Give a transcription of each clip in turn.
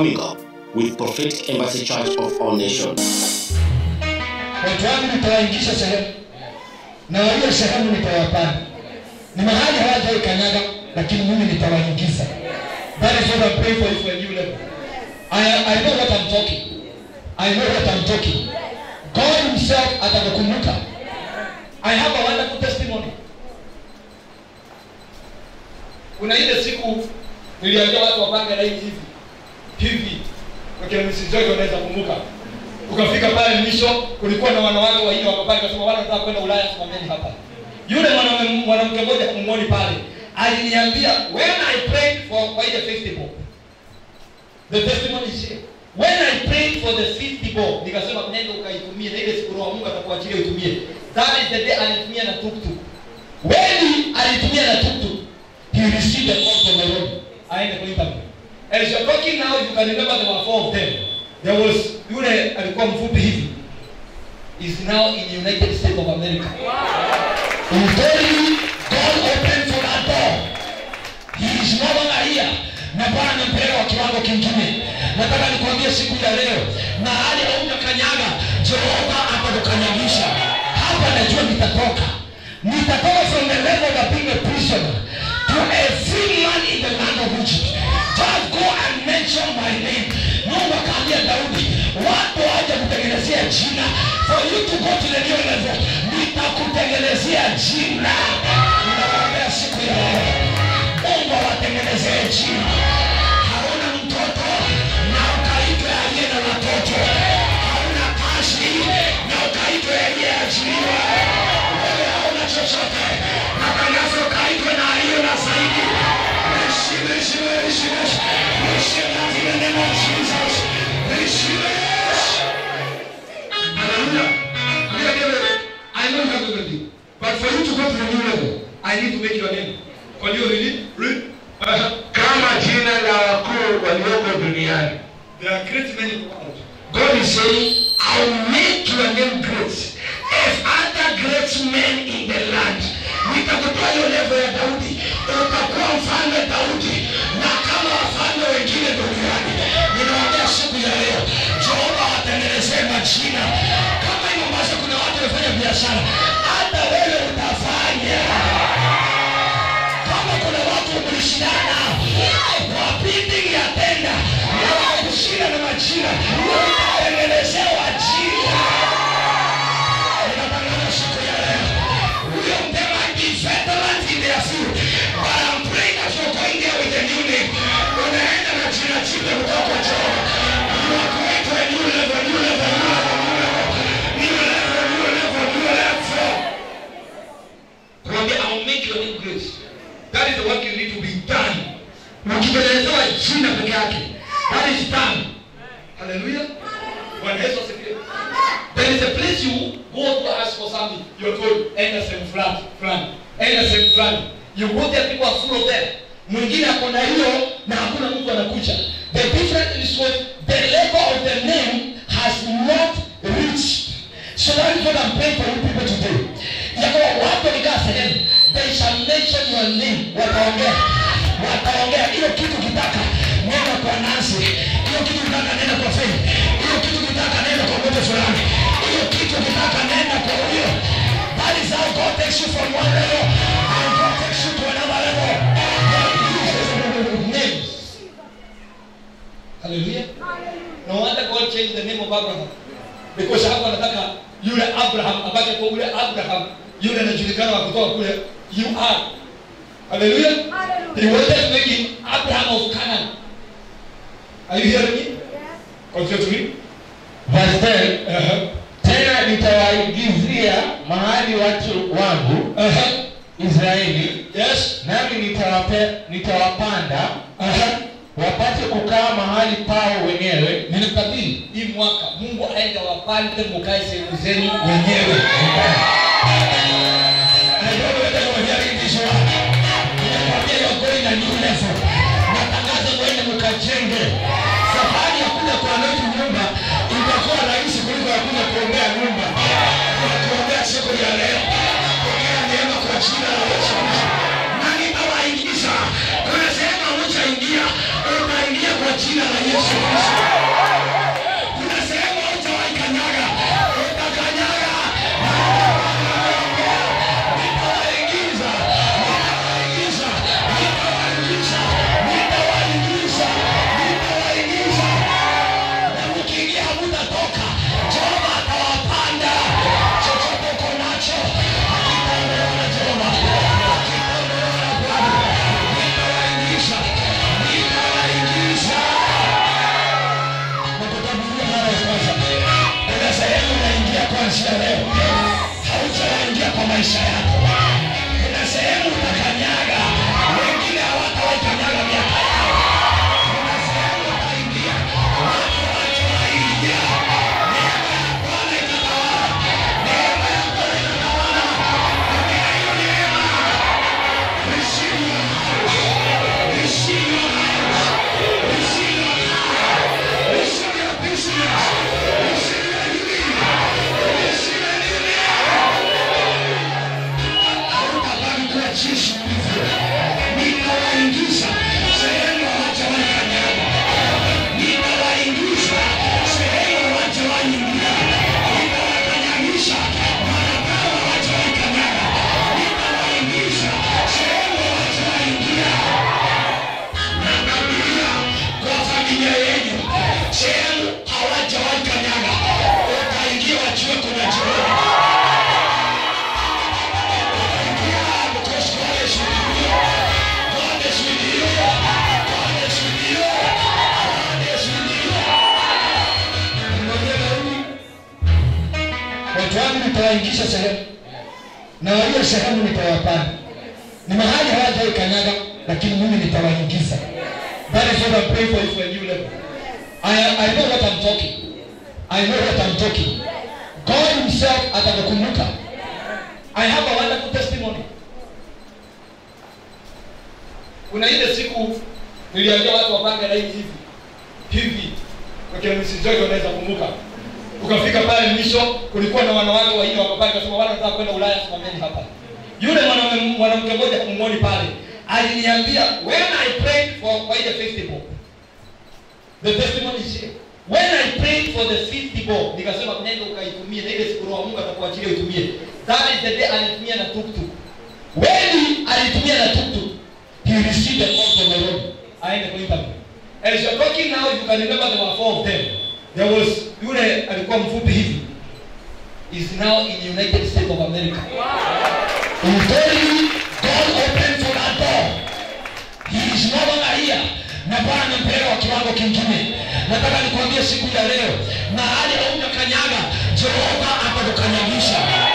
coming up with Prophetic Embassy Church of All Nations. watu wangu nitawaingisha sehemu na walio sehemu nitawapanda ni mahali hawajaikanyaga lakini mimi nitawaingiza that is what I'm praying for you for a new level I, I know what I'm talking I know what I'm talking God himself atakukumbuka I have a wonderful testimony kuna ile siku niliambia watu wapange laini hivi hivi wakina Mrs. Joy wanaweza kumbuka ukafika pale mwisho kulikuwa na wanawake wanne wako pale kasema wale wanataka kwenda Ulaya simameni hapa yule mwanaume mwanamke mmoja kumwoni pale aliniambia when I prayed for kwa ile festival the testimony is here when I prayed for the festival nikasema nenda ukaitumie na ile siku roho Mungu atakuachilia uitumie that is the day alitumia na tuktuk when alitumia na tuktuk he received a call from the Lord aende kwa interview as you're talking now you can remember there were four of them there was yule alikuwa mfupi hivi is now in United States of America I'm telling you God opened for that door he is no longer here na Bwana amempeleka kwa kiwango kingine nataka nikwambie siku ya leo mahali haujakanyaga Jehova atakukanyagisha hapa najua nitatoka nitatoka from the level of being a prisoner to a free man in the land of Egypt just go and mention my name Mungu akaambia Daudi watu waje kutengenezea jina for you to go to the new level nitakutengenezea jina ninawaambia siku ya leo Mungu awatengenezee jina hauna mtoto na ukaitwe aliye na watoto hauna kazi na ukaitwe aliyeajiriwa wewe hauna chochote na tangazo ukaitwe na aliyo na zaidi Receive, receive, receive, receive that in the name of Jesus. Receive it. Hallelujah. Look at David. I know you have everything. But for you to go to the new level, I need to make your name. Can you read it? Read. Uh-huh. kama jina la wakuu walioko duniani There are great many in the world. god is saying i'll make your name great as other great men in the land nitakutoa hiyo levo ya daudi utakuwa mfalme daudi na kama wafalme wengine duniani ninawaambia siku ya leo jehova watengenezee majina kama hivyo ambavyo kuna watu wamefanya biashara hata wewe utafanya kama kuna watu mlishindana nao kwa bidding ya tenda na wakushinda na majina utatengenezewa jina ninatangaza siku ya leo huyo mtema be veterans in their field but I'm praying that you're going there with a new name unaenda na jina jipya kutoka kwa Jehova you are going to a new level new level new level new level new level new level Kwambia, I'll make your name great. That is the work you need to be done. Ukipelelezewa jina peke yake. That is done. Hallelujah. Bwana Yesu asifiwe. There is a place you go to ask for something. You're told, enda sehemu fulani, fulani. Enda sehemu fulani. You go there, people are full of them. Mwingine ako na hiyo na hakuna mtu anakuja. The difference is what the level of the name has not reached. So that is what I'm praying for you people today. Ya kwamba watu wakikaa sehemu, they shall mention your name. Wataongea, wataongea. Hiyo kitu kitaka nenda kwa Nancy, hiyo kitu kitaka nenda kwa Faith, hiyo kitu kitaka nenda kwa mtu fulani, hiyo kitu kitaka nenda kwa huyo. That is how God takes you from one level and God takes you to another level. God uses names. Hallelujah. No wonder God changed the name of Abraham because hapo anataka yule Abraham abaki kwa yule Abraham yule anajulikana wa kutoka kule you are hallelujah he wanted to make him Abraham of Canaan are you hearing me continue to read verse 10 uh-huh. tena nitawaingizia mahali watu wangu Uh-huh. israeli yes nami nitawape, nitawapanda uh-huh. wapate kukaa mahali pao wenyewe ninatabiri hii mwaka Mungu aende wapande mukae sehemu zenu wenyewe I don't know whether you are hearing this one. Ninakwambia you are going a new level. Natangaza mwende mkajenge. Safari ya kuja kuanoti nyumba itakuwa rahisi kuliko ya kuja kuombea nyumba. Tunakuombea siku ya leo. Pokea neema kwa jina la Yesu. Na nitawaingiza. Kuna sehemu hamtaingia. Utaingia kwa jina la Yesu. Yesu Kristo. Kuna sehemu haujawahi kanyaga, utakanyaga. Nitawaingiza, nitawaingiza, nitawaingiza, nitawaingiza, nitawaingiza. Na mkiingia hamutatoka. Jehova atawapanda. Chochote uko nacho, hakitaondolewa na Jehova. Hakitaondolewa na Bwana. Nitawaingiza, nitawaingiza nakutabiria mara ya kwanza kuna sehemu unaingia kuanzia leo hautaingia kwa maisha yako kuna sehemu utakanyaga wengine hawatawaikanyaga miaka yao kuna sehemu utaingia watu hawajawaingia neema ya bwana itatawala neema ya bwana itatawala pokea hiyo neema receive your house receive your house receive your house receive your business receive your healing receive your healing hautabaki kuwa jinsi ulivyo nitawaingiza sehemu hawajawahi kanyaga nitawaingiza sehemu hawajawahi ingia nitawakanyagisha madhabahu hawajawahi kanyaga nitawaingiza sehemu hawajawahi ingia natabiria kwa familia yenu sehemu hawajawahi kanyaga utaingia wajue kuna jioni watu wangu nitawaingisha sehemu na walio sehemu nitawapanda ni mahali hawajawai kanyaga lakini mimi nitawaingiza that is what I'm praying for you for a new level I, I know what I'm talking I know what I'm talking God himself atakukumbuka I have a wonderful testimony kuna ile siku niliambia watu wapange laini hivi hivi wakina Mrs. Joy wanaweza kumbuka ukafika pale mwisho kulikuwa na wanawake wanne wako pale kasema wale wanataka kwenda Ulaya simameni hapa yule mwanaume mwanamke mmoja kumwoni pale aliniambia when I prayed for kwa ile festival the testimony is here when I prayed for the festival nikasema nenda ukaitumie na ile siku roho wa Mungu atakuachilia uitumie that is the day alitumia na tuktuk when alitumia na tuktuk he received a call from the Lord aende kwa interview as you're talking now you can remember there were four of them there was yule alikuwa mfupi hivi is now in United States of America Ukweli, God opened for that door. He is no longer here. Na Bwana amempeleka kwa kiwango kingine. Nataka nikwambie siku ya leo, mahali haujakanyaga, Jehova atakukanyagisha.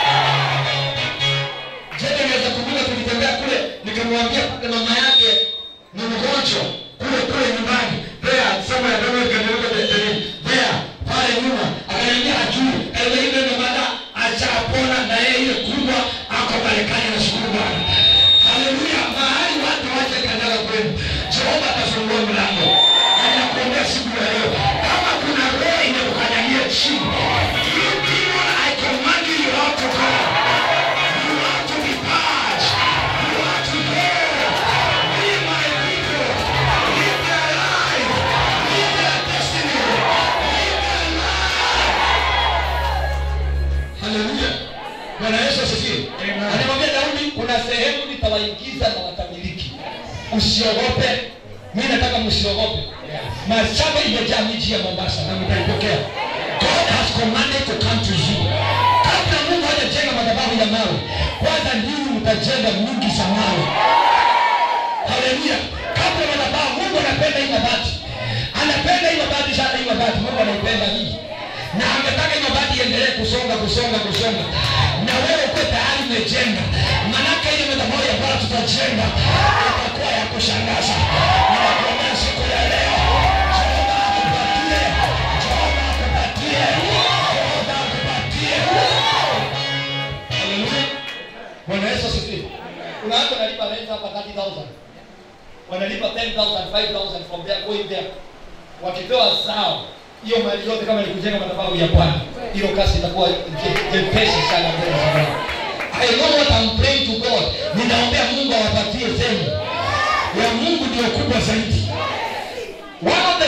Je, naweza kumbuka tulitembea kule, nikamwambia pale mama yake ni mgonjwa kule kule nyumbani. There, somewhere, I don't know if you can remember the, the name. There, pale nyuma, akaniambia hajui. Ewe ile ndo maana ashapona na yeye ile kubwa ako Marekani na shukuru Bwana. Haleluya. Mahali watu waje kanyaga kwenu. Jehova atafungua mlango. Na ninakuombea siku ya leo. Kama kuna roho imekukanyagia chini. You demon, I command you, you have to go. You have to be purged. You have to go. Be my people. Live their life. Live their destiny. Live their life. Haleluya. Bwana Yesu asifiwe. alimwambia Daudi kuna sehemu nitawaingiza na watamiliki usiogope mimi nataka msiogope mashamba imejaa miji ya Mombasa na mtaipokea God has commanded to come to you. kabla Mungu hajajenga madhabahu ya mawe kwanza ndini mtajenga nyingi za mawe haleluya kabla madhabahu Mungu anapenda hii mabati anapenda hii mabati sana hii mabati Mungu anaipenda hii na angetaka hii mabati iendelee kusonga kusonga kusonga na wewe uko tayari umejenga manake ile madhabahu ya Bwana tutajenga itakuwa ya kushangaza ninakuombea siku ya leo Jehova akupatie Jehova akupatie Jehova akupatie Haleluya Bwana Yesu asifiwe kuna watu wanalipa rent hapa 30000 wanalipa 10000 5000 from there going there wakipewa zao hiyo mali yote kama ni kujenga madhabahu ya Bwana hiyo kazi itakuwa je- jepesi sana mbele za Bwana I know what I'm praying to God ninaombea Mungu awapatie sehemu ya Mungu ndio kubwa zaidi one of the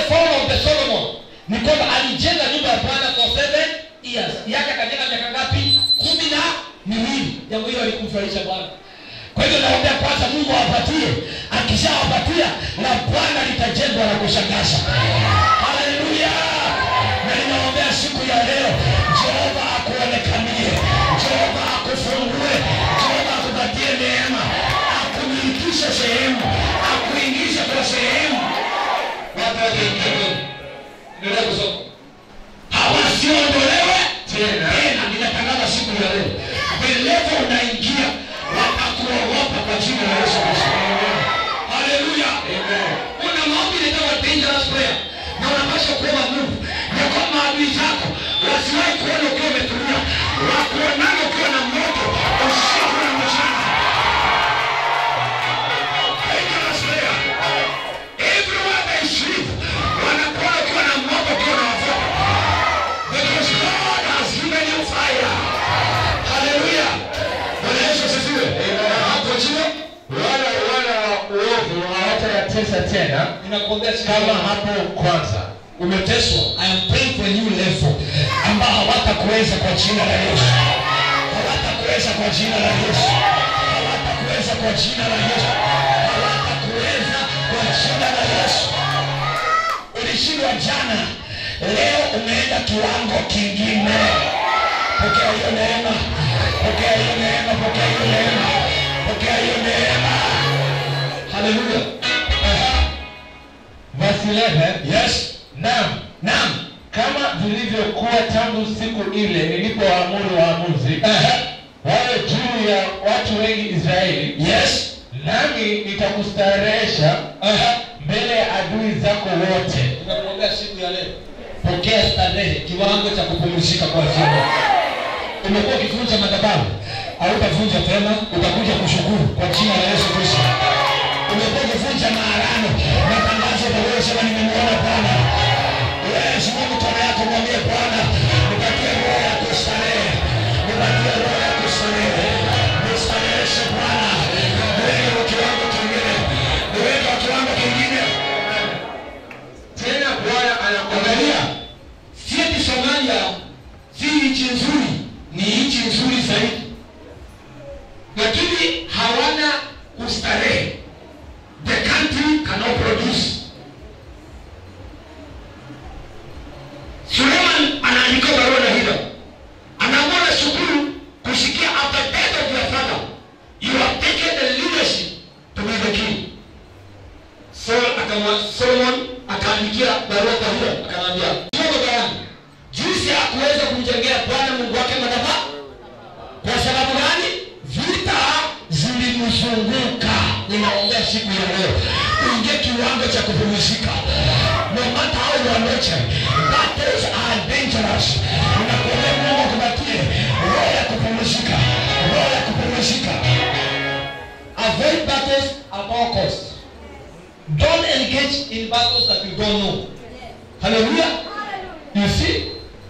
fall of the solomon ni kwamba alijenga nyumba ya bwana for seven years yake akajenga miaka ngapi kumi na miwili jambo hilo alikumfurahisha bwana kwa hivyo naombea kwanza mungu awapatie akishawapatia na bwana litajengwa la kushangaza haleluya na ninaombea siku ya leo jehova akuonekanie jehova akufungue jehova akupatie neema akumilikishe sehemu akuingize kwa sehemu watu wakiingia kwenu endelea kusoma hawasiondolewe tena tena ninatangaza siku ya leo velevo unaingia watakuogopa kwa jina la yesu kristo haleluya una maombi inaitwa dangerous prayer na unapaswa kuomba mungu ya kwamba maadui zako wasiwahi kuona ukiwa umetulia wakuonana ukiwa na moto usiku na mchana dangerous prayer everywhere they sleep wanakuona ukiwa na moto ukiwa na wafuta because God has given you fire haleluya bwana yesu asifiwe hapo chini wala wana uovu hawatayatesa tena ninakuombea siku kama ya leo. hapo kwanza umeteswa i am praying for a new level ambao hawatakuweza kwa jina la yesu hawatakuweza kwa jina la yesu hawatakuweza kwa jina la yesu hawatakuweza kwa jina la yesu ulishindwa jana leo umeenda kiwango kingine pokea hiyo neema pokea hiyo neema pokea hiyo neema pokea hiyo neema haleluya verse 11 yes naam naam kama vilivyokuwa tangu siku ile nilipoamuru waamuzi Ehe. wawe juu ya watu wengi israeli yes nami nitakustarehesha Ehe. mbele ya adui zako wote tunakuombea siku ya leo pokea starehe kiwango cha kupumzika kwa jina umekuwa ukivunja madhabahu hautavunja tena utakuja kushukuru kwa jina la yesu kristo umekuwa ukivunja maarano matangazo utawezesema nimemwona bwana wewe simama mikono yako mwambie bwana nipatie roho ya kustarehe nipatie roho ya kustarehe nistareheshe bwana niweke kwa kiwango kingine niweke kwa kiwango kingine tena bwana anakuangalia angalia si eti somalia si nchi nzuri ni nchi nzuri zaidi lakini hawana ustarehe the country cannot produce suleiman anaandika barua na hilo anaamua shukuru kusikia after death of your father you have taken the leadership to be the king Saul akamwa Solomon akaandikia barua kwa hilo akamwambia Mungu gani jinsi ya kuweza kumjengea Bwana Mungu wake madhabahu kwa sababu gani vita zilimzunguka ninaombea siku ya leo uingie kiwango cha kupumzika no matter how you are nurtured battles are dangerous ninakuombea Mungu akupatie roho ya kupumzika roho ya kupumzika avoid battles at all costs don't engage in battles that you don't know hallelujah you see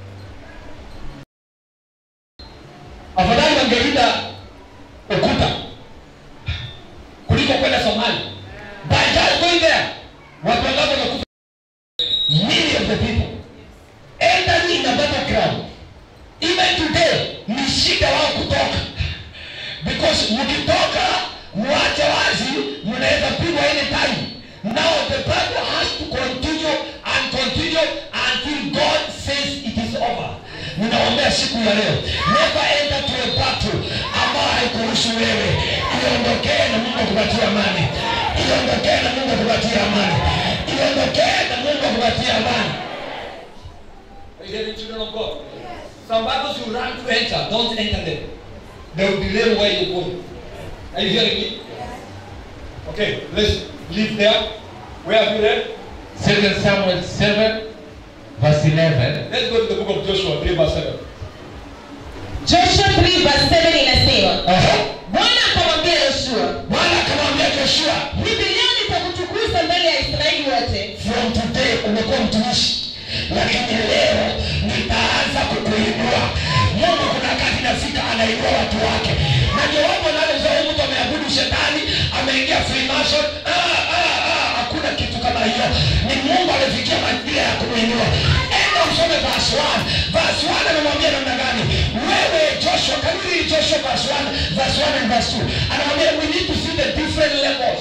afadhali wangelinda ukuta kuliko kwenda somali by just going there watu wangapi wamekufa many of the people entering in the battleground even today ni shida wao kutoka because mkitoka mwache wazi mnaweza pigwa any time now the bible has to continue and continue until god says it is over ninaombea siku ya leo never enter to a battle ambayo haikuhusu wewe iondokee na mungu akupatie amani iondokee na mungu akupatie amani iondokee na mungu akupatie amani Are you hearing children of God? Some battles you run to enter, don't enter them. They will delay where you're going. Are you hearing me? Okay, let's leave there. Where have you read? 2 samuel 7 verse 11 Let's go to the book of Joshua 3 verse 7. joshua 3 verse 7 inasema Uh-huh. bwana akamwambia yoshua Bwana akamwambia Joshua, hivi leo nitakutukuza mbele ya israeli wote from today umekuwa mtumishi, lakini leo nitaanza kukuinua. Mungu kuna wakati nafika anainua watu wake, na ndio wapo naleza huyu mtu ameabudu shetani, ameingia Freemason. Ah, ah, ah, hakuna kitu kama hiyo ni mungu amefikia majira ya kumwinua enda usome verse 1 verse 1 anamwambia namna gani wewe joshua kaniri joshua verse 1 verse 1 and verse 2 anamwambia we need to see the different levels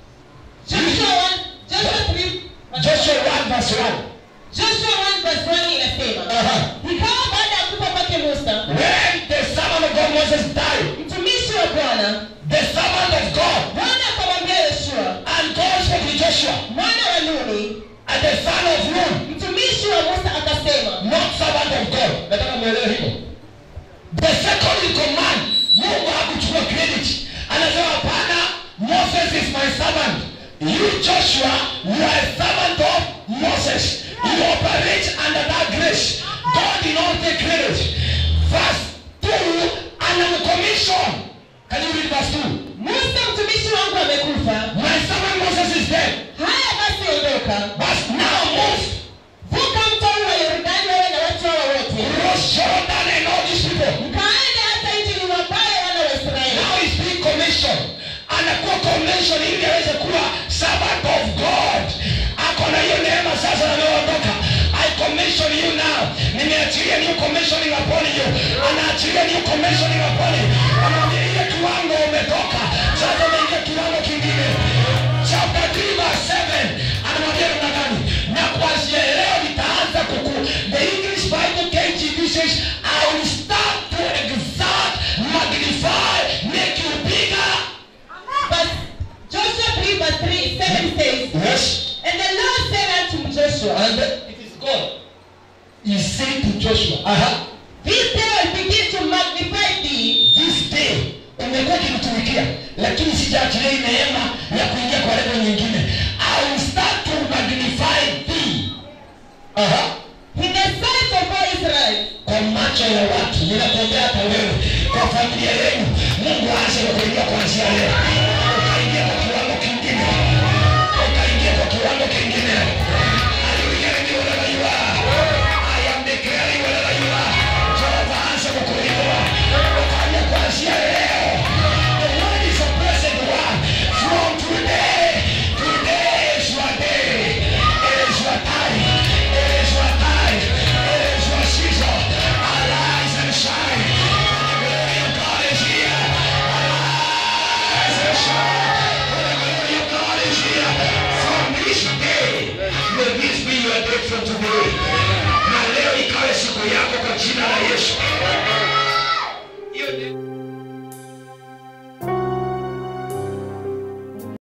Joshua 1, Joshua 3, joshua 1 verse 1 Joshua 1 verse 1 inasema Aha. ikawa baada ya kufa kwake Musa when the servant of God Moses died mtumishi wa Bwana the servant of God Bwana akamwambia Yoshua and God spoke to Joshua mwana wa Nuni and the son of Nun mtumishi wa Musa akasema not servant of God nataka mwelewe hivyo the second in command mungu hakuchukua credit anasema hapana moses is my servant you joshua you are a servant of moses you operate under that grace god did not take credit verse 2 anamcommission can you read verse 2 Musa mtumishi wangu amekufa my servant moses is dead haya basi ondoka but now move vuka mto huu wa Yordani wewe na watu hawa wote cross jordan and all these people mkaende hata nchi niwapaye wana wa Israeli now is being commissioned anakuwa commission ili aweze kuwa servant of god ako na hiyo neema sasa anayoondoka i commission you now nimeachilia new commissioning upon you anaachilia new commissioning upon you anaambia ile kiwango umetoka sasa umeingia kiwango kingine chapter 3 verse 7 anamwambia namna gani na kuanzia leo nitaanza kuku the english bible KJV says i will start to exalt magnify make you bigger But Joshua 3 verse 3, 7 says, yes And the Lord said unto Joshua, and it is god he said to joshua uh-huh, This day I begin to magnify thee, this day umekuwa ukimtumikia lakini sijaachilia hii neema ya kuingia kwa level nyingine i will start to magnify thee uh-huh. in the sight of all Israel. kwa macho ya watu ninakuombea hata wewe kwa familia yenu mungu aanze kukuingia kuanzia leo